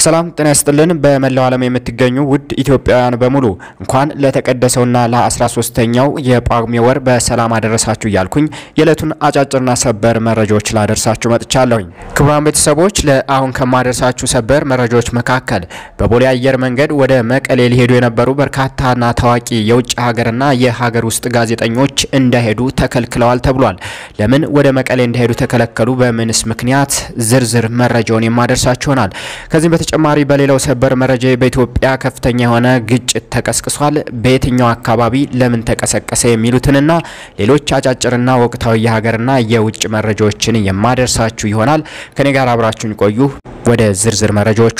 ሰላም ጤና ይስጥልን። በመላው ዓለም የምትገኙ ውድ ኢትዮጵያውያን በሙሉ እንኳን ለተቀደሰውና ለ13ተኛው የጳጉሜ ወር በሰላም አደረሳችሁ እያልኩኝ የዕለቱን አጫጭርና ሰበር መረጃዎች ላደርሳችሁ መጥቻለሁኝ። ክቡራን ቤተሰቦች ለአሁን ከማደርሳችሁ ሰበር መረጃዎች መካከል በቦሌ አየር መንገድ ወደ መቀሌ ሊሄዱ የነበሩ በርካታና ታዋቂ የውጭ ሀገርና የሀገር ውስጥ ጋዜጠኞች እንዳይሄዱ ተከልክለዋል ተብሏል። ለምን ወደ መቀሌ እንዳይሄዱ ተከለከሉ? በምንስ ምክንያት? ዝርዝር መረጃውን የማደርሳችሁ ይሆናል። ከዚህም በተጨማሪ በሌላው ሰበር መረጃ በኢትዮጵያ ከፍተኛ የሆነ ግጭት ተቀስቅሷል። በየትኛው አካባቢ ለምን ተቀሰቀሰ? የሚሉትንና ሌሎች አጫጭርና ወቅታዊ የሀገርና የውጭ መረጃዎችን የማደርሳችሁ ይሆናል። ከኔ ጋር አብራችሁን ቆዩ። ወደ ዝርዝር መረጃዎቹ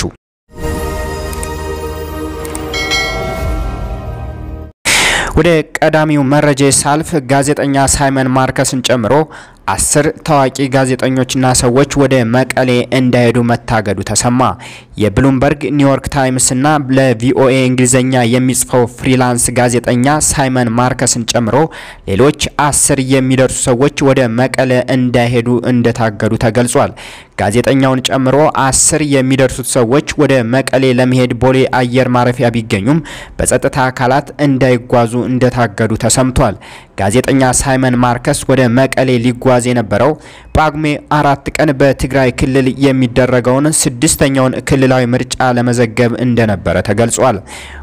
ወደ ቀዳሚው መረጃ ሳልፍ ጋዜጠኛ ሳይመን ማርከስን ጨምሮ አስር ታዋቂ ጋዜጠኞችና ሰዎች ወደ መቀሌ እንዳይሄዱ መታገዱ ተሰማ። የብሉምበርግ ኒውዮርክ ታይምስና ለቪኦኤ እንግሊዝኛ የሚጽፈው ፍሪላንስ ጋዜጠኛ ሳይመን ማርከስን ጨምሮ ሌሎች አስር የሚደርሱ ሰዎች ወደ መቀሌ እንዳይሄዱ እንደታገዱ ተገልጿል። ጋዜጠኛውን ጨምሮ አስር የሚደርሱት ሰዎች ወደ መቀሌ ለመሄድ ቦሌ አየር ማረፊያ ቢገኙም በጸጥታ አካላት እንዳይጓዙ እንደታገዱ ተሰምቷል። ጋዜጠኛ ሳይመን ማርከስ ወደ መቀሌ ሊጓዝ የነበረው ጳጉሜ አራት ቀን በትግራይ ክልል የሚደረገውን ስድስተኛውን ክልላዊ ምርጫ ለመዘገብ እንደነበረ ተገልጿል።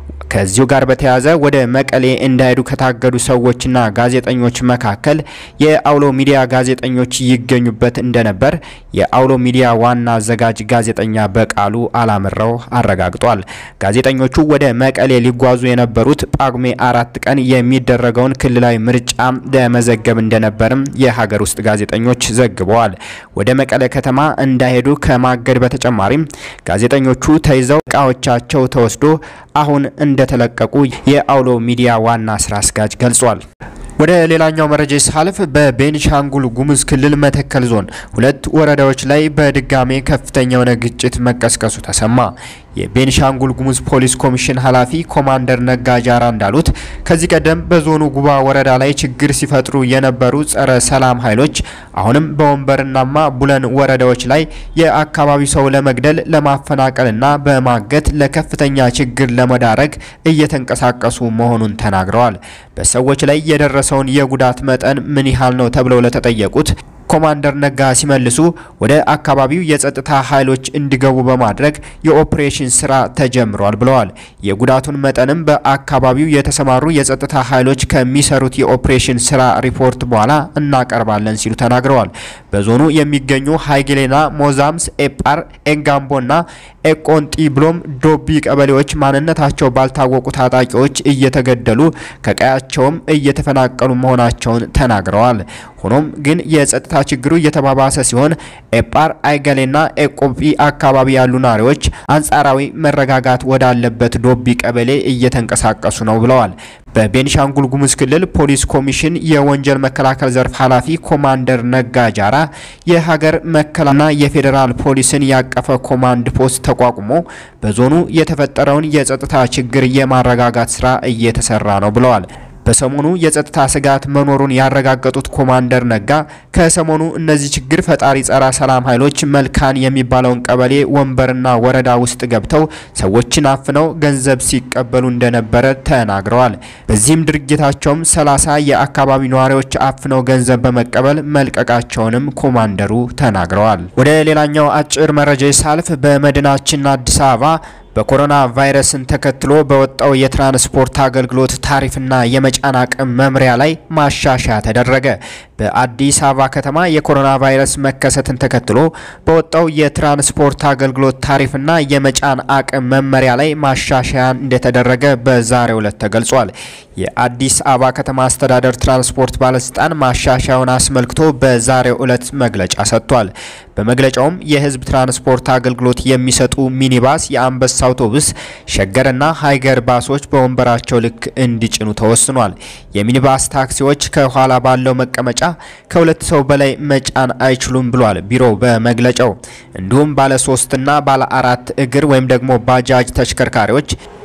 ከዚሁ ጋር በተያያዘ ወደ መቀሌ እንዳይሄዱ ከታገዱ ሰዎችና ጋዜጠኞች መካከል የአውሎ ሚዲያ ጋዜጠኞች ይገኙበት እንደነበር የአውሎ ሚዲያ ዋና አዘጋጅ ጋዜጠኛ በቃሉ አላምረው አረጋግጧል። ጋዜጠኞቹ ወደ መቀሌ ሊጓዙ የነበሩት ጳጉሜ አራት ቀን የሚደረገውን ክልላዊ ምርጫ ለመዘገብ እንደነበርም የሀገር ውስጥ ጋዜጠኞች ዘግበዋል። ወደ መቀሌ ከተማ እንዳይሄዱ ከማገድ በተጨማሪም ጋዜጠኞቹ ተይዘው እቃዎቻቸው ተወስዶ አሁን እንደተለቀቁ የአውሎ ሚዲያ ዋና ስራ አስኪያጅ ገልጿል። ወደ ሌላኛው መረጃ ሳልፍ በቤኒሻንጉል ጉሙዝ ክልል መተከል ዞን ሁለት ወረዳዎች ላይ በድጋሜ ከፍተኛ የሆነ ግጭት መቀስቀሱ ተሰማ። የቤኒሻንጉል ጉሙዝ ፖሊስ ኮሚሽን ኃላፊ ኮማንደር ነጋ ጃራ እንዳሉት ከዚህ ቀደም በዞኑ ጉባ ወረዳ ላይ ችግር ሲፈጥሩ የነበሩ ጸረ ሰላም ኃይሎች አሁንም በወንበርናማ ቡለን ወረዳዎች ላይ የአካባቢው ሰው ለመግደል ለማፈናቀልና በማገት ለከፍተኛ ችግር ለመዳረግ እየተንቀሳቀሱ መሆኑን ተናግረዋል። በሰዎች ላይ የደረሰውን የጉዳት መጠን ምን ያህል ነው ተብለው ለተጠየቁት ኮማንደር ነጋ ሲመልሱ ወደ አካባቢው የጸጥታ ኃይሎች እንዲገቡ በማድረግ የኦፕሬሽን ስራ ተጀምሯል ብለዋል። የጉዳቱን መጠንም በአካባቢው የተሰማሩ የጸጥታ ኃይሎች ከሚሰሩት የኦፕሬሽን ስራ ሪፖርት በኋላ እናቀርባለን ሲሉ ተናግረዋል። በዞኑ የሚገኙ ሃይጌሌና፣ ሞዛምስ፣ ኤጳር፣ ኤንጋምቦና ኤቆንጢ ብሎም ዶቢ ቀበሌዎች ማንነታቸው ባልታወቁ ታጣቂዎች እየተገደሉ ከቀያቸውም እየተፈናቀሉ መሆናቸውን ተናግረዋል። ሆኖም ግን የጸጥታ ችግሩ እየተባባሰ ሲሆን ኤጳር፣ አይገሌና ኤቆቢ አካባቢ ያሉ ነዋሪዎች አንጻራዊ መረጋጋት ወዳለበት ዶቢ ቀበሌ እየተንቀሳቀሱ ነው ብለዋል። በቤኒሻንጉል ጉሙዝ ክልል ፖሊስ ኮሚሽን የወንጀል መከላከል ዘርፍ ኃላፊ ኮማንደር ነጋ ጃራ የሀገር መከላከያና የፌዴራል ፖሊስን ያቀፈ ኮማንድ ፖስት ተቋቁሞ በዞኑ የተፈጠረውን የጸጥታ ችግር የማረጋጋት ስራ እየተሰራ ነው ብለዋል። በሰሞኑ የጸጥታ ስጋት መኖሩን ያረጋገጡት ኮማንደር ነጋ ከሰሞኑ እነዚህ ችግር ፈጣሪ ጸረ ሰላም ኃይሎች መልካን የሚባለውን ቀበሌ ወንበርና ወረዳ ውስጥ ገብተው ሰዎችን አፍነው ገንዘብ ሲቀበሉ እንደነበረ ተናግረዋል። በዚህም ድርጊታቸውም ሰላሳ የአካባቢ ነዋሪዎች አፍነው ገንዘብ በመቀበል መልቀቃቸውንም ኮማንደሩ ተናግረዋል። ወደ ሌላኛው አጭር መረጃ ሳልፍ በመዲናችን አዲስ አበባ በኮሮና ቫይረስን ተከትሎ በወጣው የትራንስፖርት አገልግሎት ታሪፍና የመጫን አቅም መምሪያ ላይ ማሻሻያ ተደረገ። በአዲስ አበባ ከተማ የኮሮና ቫይረስ መከሰትን ተከትሎ በወጣው የትራንስፖርት አገልግሎት ታሪፍና የመጫን አቅም መመሪያ ላይ ማሻሻያ እንደተደረገ በዛሬው ዕለት ተገልጿል። የአዲስ አበባ ከተማ አስተዳደር ትራንስፖርት ባለስልጣን ማሻሻያውን አስመልክቶ በዛሬው ዕለት መግለጫ ሰጥቷል። በመግለጫውም የህዝብ ትራንስፖርት አገልግሎት የሚሰጡ ሚኒባስ፣ የአንበሳ አውቶቡስ፣ ሸገርና ሃይገር ባሶች በወንበራቸው ልክ እንዲጭኑ ተወስኗል። የሚኒባስ ታክሲዎች ከኋላ ባለው መቀመጫ ከሁለት ሰው በላይ መጫን አይችሉም ብሏል ቢሮው በመግለጫው። እንዲሁም ባለ ሶስትና ባለ አራት እግር ወይም ደግሞ ባጃጅ ተሽከርካሪዎች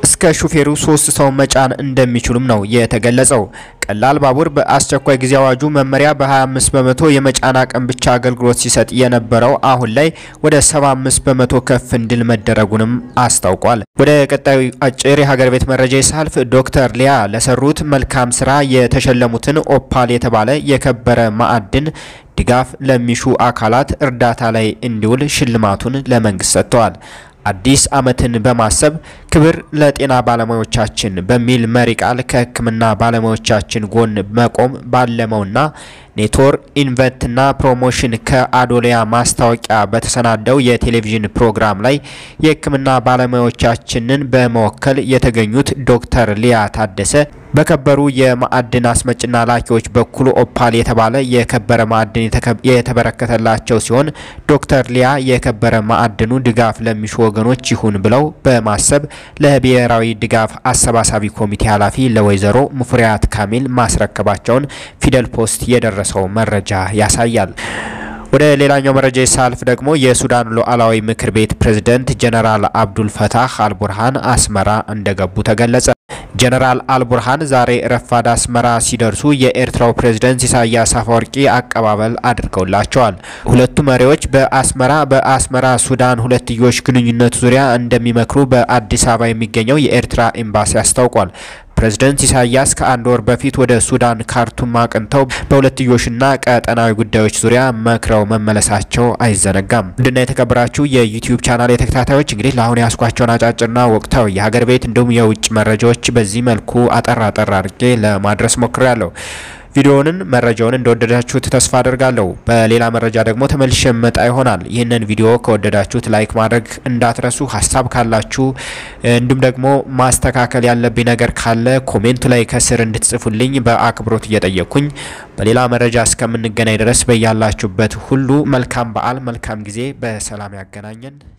እስከ ሹፌሩ ሶስት ሰው መጫን እንደሚችሉም ነው የተገለጸው። ቀላል ባቡር በአስቸኳይ ጊዜ አዋጁ መመሪያ በ25 በመቶ የመጫን አቅም ብቻ አገልግሎት ሲሰጥ የነበረው አሁን ላይ ወደ 75 በመቶ ከፍ እንዲል መደረጉንም አስታውቋል። ወደ ቀጣዩ አጭር የሀገር ቤት መረጃ ሳልፍ ዶክተር ሊያ ለሰሩት መልካም ስራ የተሸለሙትን ኦፓል የተባለ የከበረ ማዕድን ድጋፍ ለሚሹ አካላት እርዳታ ላይ እንዲውል ሽልማቱን ለመንግስት ሰጥተዋል። አዲስ ዓመትን በማሰብ ክብር ለጤና ባለሙያዎቻችን በሚል መሪ ቃል ከሕክምና ባለሙያዎቻችን ጎን መቆም ባለመውና ኔትወርክ ኢንቨንትና ፕሮሞሽን ከአዶሊያ ማስታወቂያ በተሰናደው የቴሌቪዥን ፕሮግራም ላይ የሕክምና ባለሙያዎቻችንን በመወከል የተገኙት ዶክተር ሊያ ታደሰ በከበሩ የማዕድን አስመጭና ላኪዎች በኩል ኦፓል የተባለ የከበረ ማዕድን የተበረከተላቸው ሲሆን ዶክተር ሊያ የከበረ ማዕድኑ ድጋፍ ለሚሹ ወገኖች ይሁን ብለው በማሰብ ለብሔራዊ ድጋፍ አሰባሳቢ ኮሚቴ ኃላፊ ለወይዘሮ ሙፈሪያት ካሚል ማስረከባቸውን ፊደል ፖስት የደረሰው መረጃ ያሳያል። ወደ ሌላኛው መረጃ ሳልፍ ደግሞ የሱዳን ሉዓላዊ ምክር ቤት ፕሬዝደንት ጀነራል አብዱል ፈታህ አልቡርሃን አስመራ እንደገቡ ተገለጸ። ጀነራል አልቡርሃን ዛሬ ረፋድ አስመራ ሲደርሱ የኤርትራው ፕሬዝደንት ኢሳያስ አፈወርቂ አቀባበል አድርገውላቸዋል። ሁለቱ መሪዎች በአስመራ በአስመራ ሱዳን ሁለትዮሽ ግንኙነት ዙሪያ እንደሚመክሩ በአዲስ አበባ የሚገኘው የኤርትራ ኤምባሲ አስታውቋል። ፕሬዝደንት ኢሳያስ ከአንድ ወር በፊት ወደ ሱዳን ካርቱም አቅንተው በሁለትዮሽና ቀጠናዊ ጉዳዮች ዙሪያ መክረው መመለሳቸው አይዘነጋም። ውድና የተከበራችሁ የዩቲዩብ ቻናል የተከታታዮች እንግዲህ ለአሁን ያስኳቸውን አጫጭርና ወቅታዊ የሀገር ቤት እንዲሁም የውጭ መረጃዎች በዚህ መልኩ አጠር አጠር አድርጌ ለማድረስ ሞክሬያለሁ። ቪዲዮውን መረጃውን እንደወደዳችሁት ተስፋ አድርጋለሁ። በሌላ መረጃ ደግሞ ተመልሼ መጣ ይሆናል። ይህንን ቪዲዮ ከወደዳችሁት ላይክ ማድረግ እንዳትረሱ። ሀሳብ ካላችሁ እንዲሁም ደግሞ ማስተካከል ያለብኝ ነገር ካለ ኮሜንቱ ላይ ከስር እንድትጽፉልኝ በአክብሮት እየጠየቅኩኝ በሌላ መረጃ እስከምንገናኝ ድረስ በያላችሁበት ሁሉ መልካም በዓል፣ መልካም ጊዜ፣ በሰላም ያገናኘን።